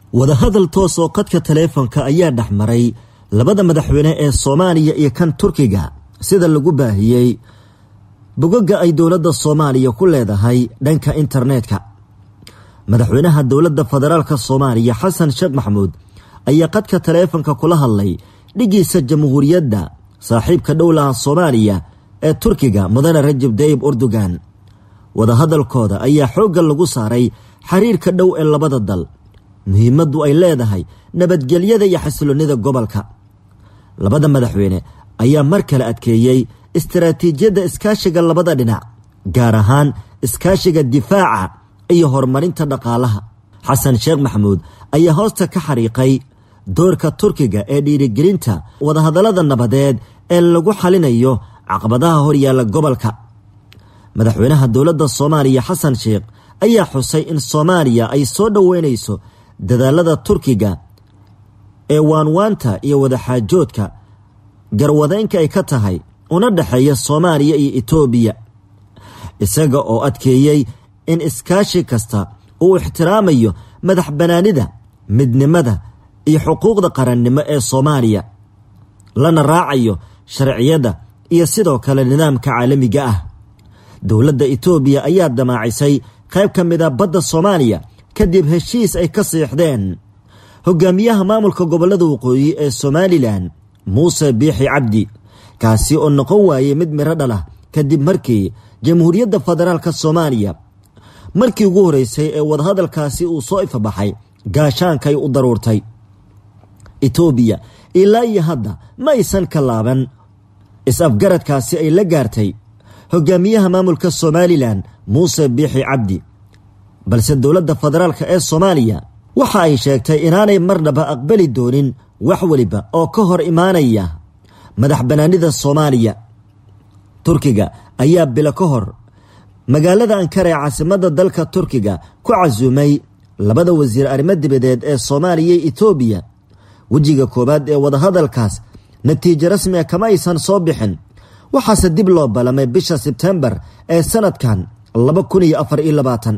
wadahadal toos oo qadka taleefonka ayaa dhex maray labada madaxweyne ee soomaaliya iyo kan turkiga sida lagu baahiyey bogoga ay dowladda soomaaliya ku leedahay dhanka internetka madaxweynaha dowladda federaalk soomaaliya xasan sheekh maxamuud ayaa qadka taleefonka kula hadlay dhigiisa jamhuuriyadda saaxiibka dhowlaha soomaaliya ee turkiga mudane rajab dayib urdugan wadahadalkooda ayaa xoogga lagu saaray xiriirka dhow ee labada dal muhiimaddu ay leedahay nabadgelyada iyo xasiloonnida gobolka labada madaxweyne ayaa mar kale adkeeyey istaraatiijiyadda iskaashiga labada dhinac gaar ahaan iskaashiga difaaca iyo horumarinta dhaqaalaha xasan sheekh maxamuud ayaa hoosta ka xariiqay doorka turkiga ee dhiirigelinta wadahadallada nabadeed ee lagu xalinayo caqabadaha horyaalla gobolka madaxweynaha dowladda soomaaliya xasan sheekh ayaa xusay in soomaaliya ay soo dhoweynayso dadaalada turkiga ee waanwaanta iyo wadaxaajoodka garwadeynka ay ka tahay una dhexeeya soomaaliya iyo etoobiya isaga oo adkeeyey in iskaashi kasta uu ixtiraamayo madax bannaanida midnimada iyo xuquuqda qarannimo ee soomaaliya lana raacayo sharciyadda iyo sidoo kale nidaamka caalamiga ah dowladda etoobiya ayaa damaacisay qayb ka mid a badda soomaaliya kadib heshiis ay ka siixdeen hogaamiyaha maamulka gobollada waqooyi ee somalilan muuse biixi cabdi kaasi oo noqon waayey mid midho dhalah kadib markii jamhuuriyadda federaalka soomaaliya markii ugu horreysay ee wadahadalkaasi uu soo ifabaxay gaashaankay u daruurtay etoobiya ilaa iyo hadda ma aysan ka laaban is-afgaradkaasi ay la gaartay hogaamiyaha maamulka somalilan muuse biixi cabdi balse dowladda federaalk ee soomaaliya waxa ay sheegtay inaanay marnaba aqbali doonin wax weliba oo ka hor imaanaya madax bannaanida soomaaliya turkiga ayaa bilo ka hor magaalada ankara ee caasimadda dalka turkiga ku casuumay labada wasiir arrimo dibadeed ee soomaaliya iyo etoobiya wejiga koowaad ee wadahadalkaas natiijo rasmi a kama aysan soo bixin waxaase dib loo ballamay bisha sebtembar ee sanadkan laba kun iyo afar iyo labaatan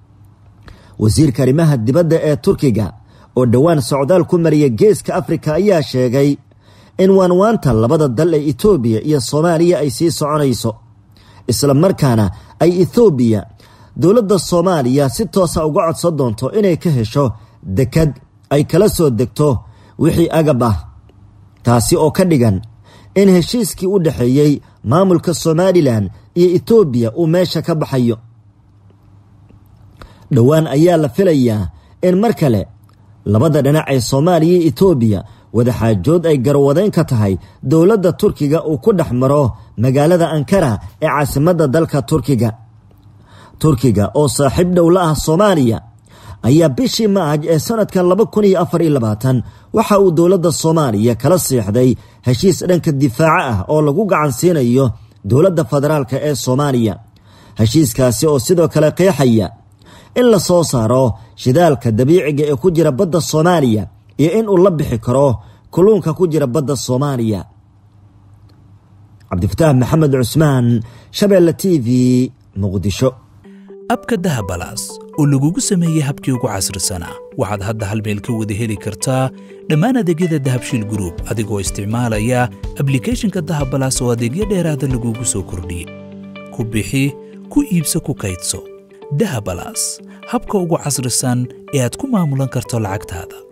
wasiirka arrimaha dibadda ee turkiga oo dhowaan socdaal ku mariya geeska afrika ayaa sheegay in waanwaanta labada dal ee etoobiya iyo soomaaliya ay sii soconayso isla markaana ay ethoobiya dowladda soomaaliya si toosa uga codsan doonto inay ka hesho dekad ay kala soo degto wixii agab ah taasi oo ka dhigan in heshiiskii u dhexeeyey maamulka somalilan iyo etoobiya uu meesha ka baxayo dhowaan ayaa la filayaa in mar kale labada dhinac ee soomaaliya iyo etoobiya wadaxaajood ay garwadeyn ka tahay dowladda turkiga uu ku dhex maro magaalada ankara ee caasimadda dalka turkiga turkiga oo saaxiib dhow la ah soomaaliya ayaa bishii maaj ee sanadkan laba kun iyo afar iyo labaatan waxa uu dowladda soomaaliya kala siixday heshiis dhanka difaaca ah oo lagu gacan siinayo dowladda federaalk ee soomaaliya heshiiskaasi oo sidoo kale qeexaya in la soo saaro shidaalka dabiiciga ee ku jira badda soomaaliya iyo in uu la bixi karo kulluunka ku jira badda soomaaliya cabdifataax maxamed cusmaan shabeelle t v muqdisho abka dahabalaas oo lagugu sameeyey habkii ugu casrisanaa waxaad hadda hal meel ka wada heli kartaa dhammaan adeegyada dahabshiil gruub adigoo isticmaalaya ablikhethonka dahabalaas oo adeegyo dheeraada lagugu soo kordhiyey ku bixi ku iibso ku kaydso dahabalaas habka ugu casrisan ee aad ku maamulan karto lacagtaada